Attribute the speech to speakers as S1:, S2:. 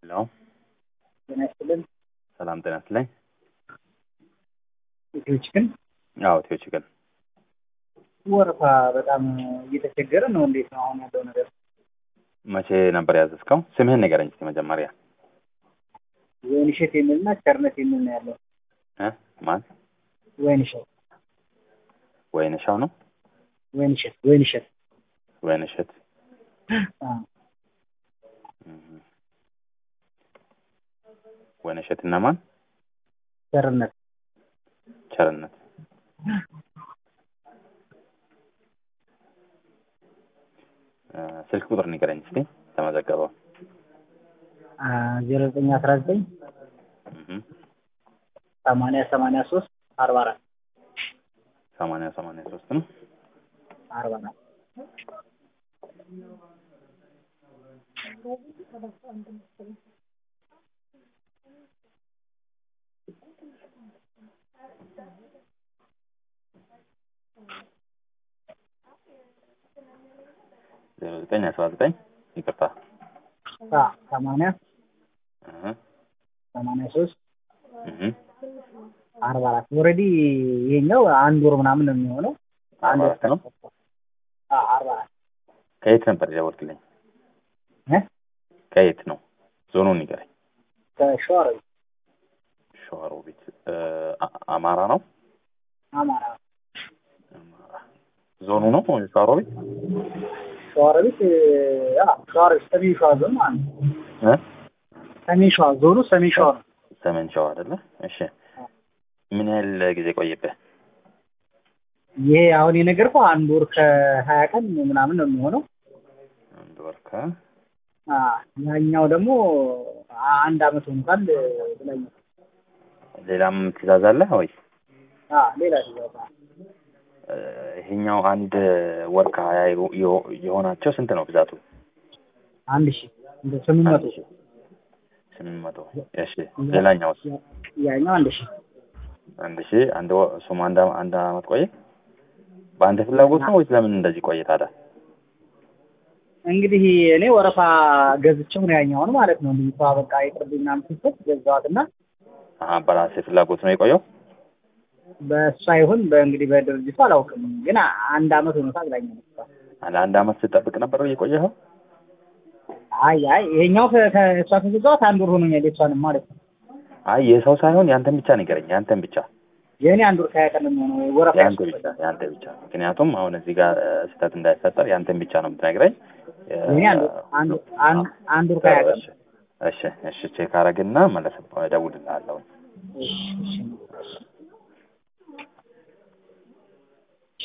S1: ሄሎ
S2: ጤና ይስጥልን።
S1: ሰላም ጤና ይስጥልኝ።
S2: ኢትዮች ግን
S1: አዎ ቴዎች ግን
S2: ወረፋ በጣም እየተቸገረ ነው። እንዴት ነው አሁን ያለው ነገር?
S1: መቼ ነበር ያዘዝከው? ስምህን ንገረኝ እስኪ መጀመሪያ።
S2: ወይንሸት የሚልና ቸርነት የሚል ነው ያለው።
S1: እ ማን
S2: ወይንሸት
S1: ወይንሻው ነው
S2: ወይንሸት ወይንሸት
S1: ወይንሸት
S2: አ
S1: እም። ወይንሸት እና ማን
S2: ቸርነት
S1: ቸርነት እ ስልክ ቁጥር ንገረኝ እስኪ ተመዘገበው።
S2: አ ዜሮ ዘጠኝ አስራ ዘጠኝ
S1: እም።
S2: ሰማንያ ሰማንያ ሶስት አርባ አራት
S1: ሰማንያ ሰማንያ ሶስት ነው።
S2: አርባ አራት
S1: ዜሮ ዘጠኝ አስራ ዘጠኝ ይቅርታ
S2: አ ሰማንያ
S1: እ
S2: ሰማንያ ሶስት
S1: እም።
S2: አርባ አራት ኦልሬዲ ይሄኛው አንድ ወር ምናምን ነው የሚሆነው። አንድ ወር
S1: አራት ነው።
S2: አ አርባ አራት
S1: ከየት ነበር የደወልክልኝ?
S2: እ
S1: ከየት ነው? ዞኑን ንገረኝ።
S2: ከሸዋሮቢት
S1: ሸዋሮቢት እ አ- አማራ ነው።
S2: አማራ
S1: አማራ ዞኑ ነው ሸዋሮቢት
S2: ሸዋሮቢት አ ሸዋሮቢት ሰሜን ሸዋ ዞን ማለት ነው።
S1: እ
S2: ሰሜን ሸዋ ዞኑ ሰሜን ሸዋ ነው።
S1: ሰሜን ሸዋ አይደለ? እሺ ምን ያህል ጊዜ ቆየብህ?
S2: ይሄ አሁን የነገርኩህ አንድ ወር ከሀያ ቀን ምናምን ነው የሚሆነው።
S1: አንድ ወር ከ
S2: አ ያኛው ደግሞ አንድ አመት ሆኖታል ብላኝ።
S1: ሌላም ትእዛዝ አለ ወይ?
S2: አ ሌላ ትእዛዝ አለ።
S1: እ ይሄኛው አንድ ወር ከሀያ የሆ- የሆ- የሆናቸው ስንት ነው ብዛቱ?
S2: አንድ ሺህ እንደ ስምንት መቶ
S1: አንድ ሺህ ስምንት መቶ እሺ ሌላኛውስ?
S2: ያኛው አንድ ሺህ
S1: አንድ ሺህ አንድ ወ- እሱም አንድ አመ- አንድ አመት ቆየ። በአንተ ፍላጎት ነው ወይስ ለምን እንደዚህ ቆየ ታዲያ?
S2: እንግዲህ እኔ ወረፋ ገዝቼው ነው ያኛውን ማለት ነው። ልጅቷ በቃ ይቅርብኝ ምናምን ስትል ገዛኋትና
S1: አሀ በራሴ ፍላጎት ነው የቆየው።
S2: በእሷ ይሁን በእንግዲህ በድርጅቱ አላውቅም፣ ግን አንድ አመት ሆኖታል ብላኛለች እሷ።
S1: ለአንድ አመት ስጠብቅ ነበር የቆየኸው?
S2: አይ አይ ይሄኛው ከ- ከእሷ ከገዛኋት አንድ ወር ሆኖኛል የእሷንም ማለት ነው።
S1: አይ የሰው ሳይሆን ያንተን ብቻ ንገረኝ፣ ያንተን ብቻ
S2: የእኔ አንድ ወር ከሀያ ቀን ነው የሚሆነው ወረፋ
S1: ያንተ ብቻ ያንተ ብቻ። ምክንያቱም አሁን እዚህ ጋር እ፣ ስህተት እንዳይፈጠር ያንተን ብቻ ነው የምትነግረኝ። እ፣
S2: የእኔ አንድ አንድ አንድ አንድ ወር ከሀያ ቀን
S1: እሺ እሺ እሺ ቼክ አረግና መለስ እደውልልሃለሁ።
S2: እሺ እሺ